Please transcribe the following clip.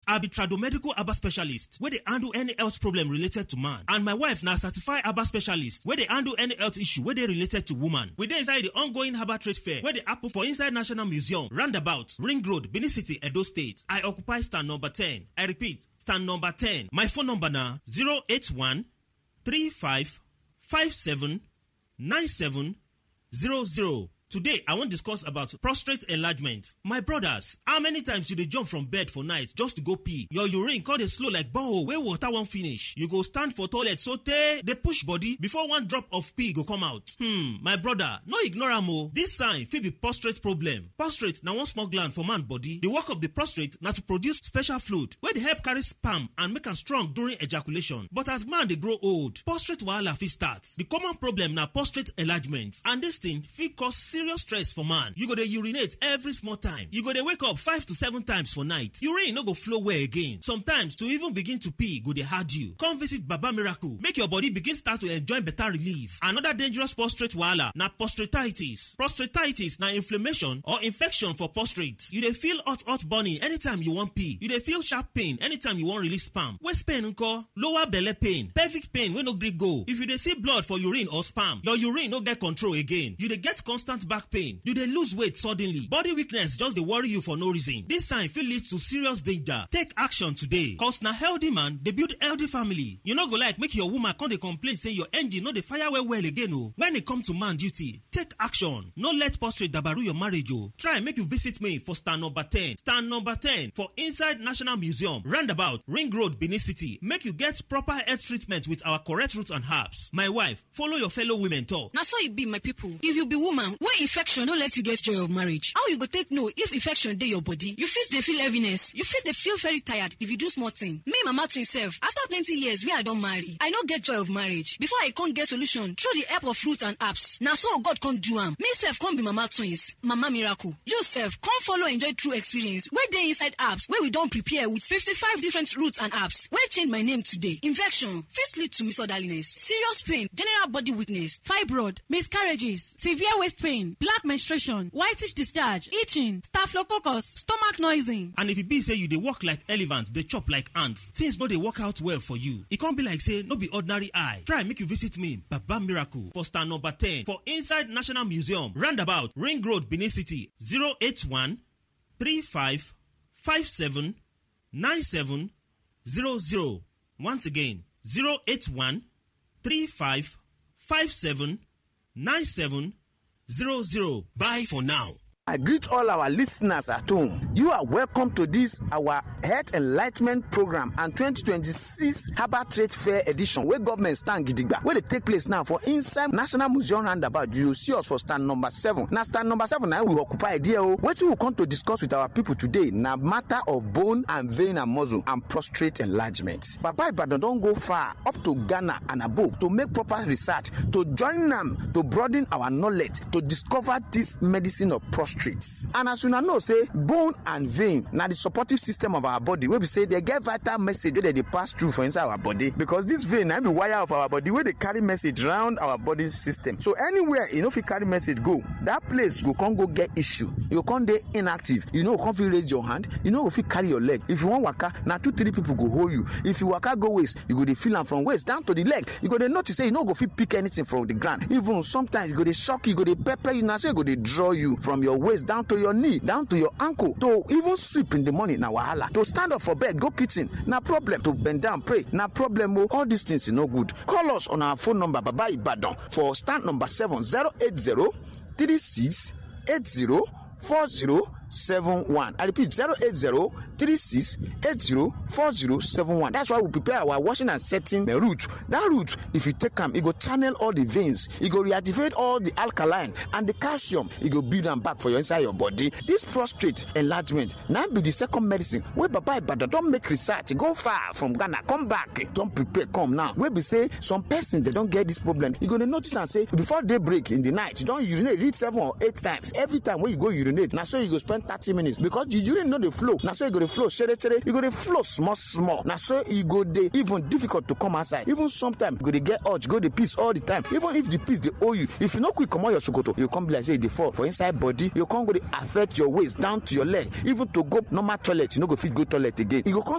I be tradomedical Aba specialist wey dey handle any health problem related to man. And my wife na certified Aba specialist wey dey handle any health issue wey dey related to woman. We dey inside the ongoing Herbal Trade Fair wey dey happen for inside National Museum, Roundabout, Ring Road, Benin City, Edo State. I occupy stand number 10. I repeat, stand number 10. My phone number na 081 35 57 97 00. Today, I wan discuss about prostate enlargement. My brothers, how many times you dey jump from bed for night just to go pee? Your urine come dey slow like borehole wey water wan finish. You go stand for toilet sotey dey push body before one drop of pee go come out. Hmm, my brother, no ignore am o. This sign fit be prostate problem. Prostate na one small gland for man body. The work of the prostate na to produce special fluid wey dey help carry sperm and make am strong during ejaculation. But as man dey grow old, prostate wahala fit start. The common problem na prostate enlargement and this thing fit cause serious stress for man. You go dey urinate every small time. You go dey wake up five to seven times for night. Urine no go flow well again. Sometimes to even begin to pee go dey hard you. Come visit Baba Miracle make your body begin start to enjoy better relief. Another dangerous prostate wahala na prostatitis. Prostatitis na inflammation or infection for prostate. You dey feel hot hot burning anytime you wan pee. You dey feel sharp pain anytime you wan release sperm. Waist pain nko? Lower belle pain. Pelvic pain wey no gree go. If you dey see blood for urine or sperm, your urine no get control again. You dey get constant back pain you dey lose weight suddenly body weakness just dey worry you for no reason this sign fit lead to serious danger take action today cause na healthy man dey build healthy family you no go like make your woman come dey complain say your engine no dey fire well well again o when e come to man duty take action no let prostate dabaru your marriage o try make you visit me for stand number ten stand number ten for inside national museum roundabout ring road benin city make you get proper health treatment with our correct root and herbs my wife follow your fellow women talk. na so e be my pipo if you be woman wey infection no let you get joy of marriage how you go take know if infection dey your body you fit dey feel heaviness you fit dey feel very tired if you do small thing me mama twin sef after plenty years wey i don marry i no get joy of marriage before i come get solution through the help of fruit and herbs na so god come do am me sef come be mama twins mama miracle you sef come follow enjoy true experience wey dey inside herbs wey we don prepare with fifty-five different roots and herbs wey change my name today infection fit lead to misorderliness serious pain general body weakness fibroid miscarriages severe waist pain black menstruation whitish discharge itching staphylococcus stomach noising. and if e be say you dey work like elephant dey chop like ant things no dey work out well for you e come be like say no be ordinary eye try make you visit me baba miracle for stand number ten for inside national museum roundabout ring road benin city zero eight one three five five seven nine seven zero zero once again zero eight one three five five seven nine seven zero zero bye for now. I greet all our listeners at home. You are welcome to this our Health Enlightenment Program and 2026 Harbour Trade Fair Edition wey government stand gidigba wey dey take place now for inside National Museum roundabout. You see us for stand number seven. Na stand number seven na we occupy there o. Wetin we come to discuss with our people today na matter of bone and vein and muscle and prostate enlargement. Baba Ibadan don go far up to Ghana and above to make proper research to join am to broaden our knowledge to discover this medicine of prostate. and as una know say bone and vein na the supportive system of our body wey be say dey get vital message wey dey dey pass through for inside our body because this vein na be wire of our body wey dey carry message round our body system so anywhere e no fit carry message go that place go come go get issue you go come dey inactive you no go come fit raise your hand you no go fit carry your leg if you wan waka na two three people go hold you if you waka go waist you go dey feel am from waist down to the leg you go dey notice say you no go fit pick anything from the ground even sometimes e go dey shock you e go dey pepper you na so e go dey draw you from your waist down to your knee down to your ankle to even sleep in the morning na wahala to stand up for bed go kitchen na problem to bend down pray na problem o all these things e no good call us on our phone number baba ibadan for stand number seven zero eight zero three six eight zero four zero seven one i repeat zero eight zero three six eight zero four zero seven one that's why we prepare our washing and setting the root that root if you take am e go channel all the veins e go reactivate all the alkaline and the calcium e go build am back for your inside your body this prostate enlargement na be the second medicine wey baba ibadan don make research go far from ghana come back don prepare come now wey be say some person dey don get this problem you go dey notice am say before day break in the night you don urinate reach seven or eight times every time wey you go urinate na so you go spend thirty minutes because the urine no dey flow na so e go dey flow shere shere e go dey flow small small na so e go dey even difficult to come outside even sometimes you go dey get urge go dey piss all the time even if the piss dey hold you if you no quick comot your sokoto you go come be like say e dey fall for inside body you go come go dey affect your waist down to your leg even to go normal toilet you no go fit go toilet again e go come